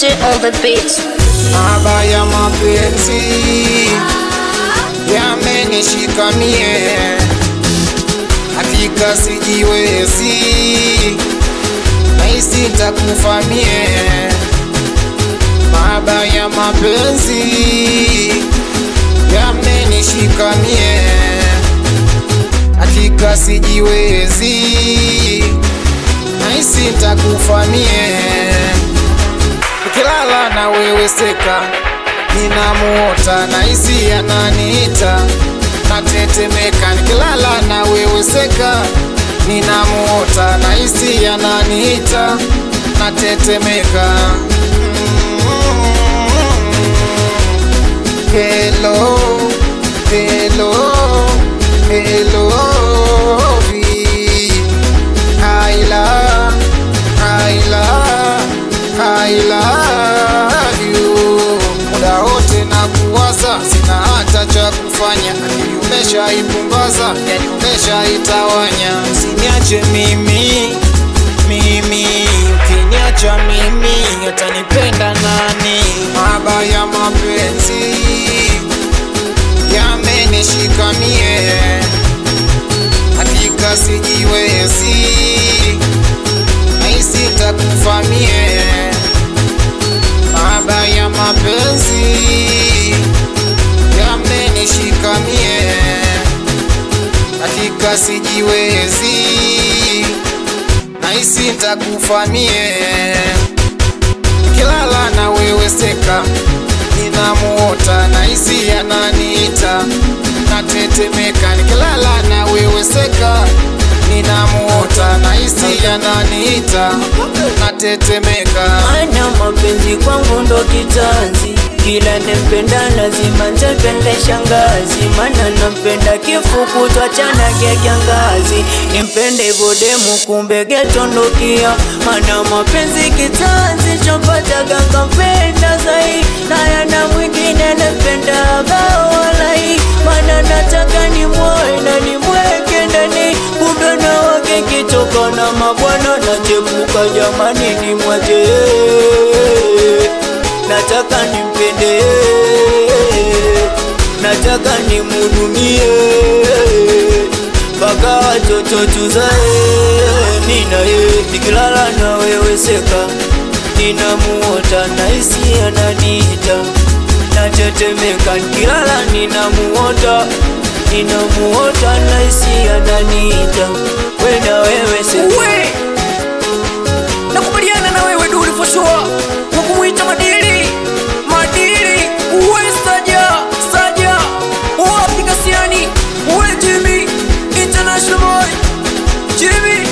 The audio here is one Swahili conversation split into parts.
Mate on the beat. Mahaba ya mapenzi yamenishika mie, hakika sijiwezi, nahisi nitakufa mie. Mahaba ya mapenzi yamenishika mie, hakika sijiwezi, nahisi nitakufa mie nikilala na wewe seka, ninamuota na hisi ananiita, natetemeka. Nikilala na wewe seka, ninamuota na hisi ananiita, natetemeka. Hello, hello, hello, I love, I love, I love you. Muda wote na kuwaza, sina hata cha kufanya, akili umeshaipumbaza, yani umeshaitawanya. Usiniache mimi, mimi, ukiniacha mimi, utanipenda nani? Mahaba ya mapenzi yamenishika mie, hakika sijiwezi nahisi nitakufa mie. Mahaba ya mapenzi yamenishika mie, hakika sijiwezi, nahisi nitakufa mie. Nikilala na wewe seka, ninamuota, nahisi ananiita, natetemeka. Nikilala na wewe seka, ninamuota, nahisi ananiita, natetemeka. Ana mapenzi kwangu ndo kitanzi, kila nempenda lazima nitapende shangazi, mana nampenda kifuku twachana kya kiangazi, nimpende hivyo demu kumbe getondokia. Ana mapenzi kitanzi, chopataga kampenda zai, na yana mwingine nempenda gawalai, mana nataka nimwoe na nimweke ndani, kumbe na wake kitoka na mabwana nachepuka, jamani nimwache nataka nimpende, nataka nimhudumie mpaka watoto tuzae. Nina ye nikilala na wewe seka, ninamuota nahisi ananiita, natetemeka nikilala, ninamuota ninamuota nahisi ananiita, we na wewe seka we nakubaliana na wewe duli for sure kwa kumwita madili madili uwe saja saja wapi kasiani uwe jimmy international boy jimmy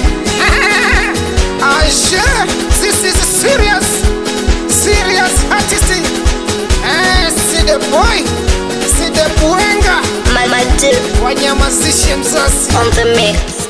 Aisha, this is serious, serious artist. Eh, si the boy, si the buenga, Mate wanyamazishe mzazi. on the mix.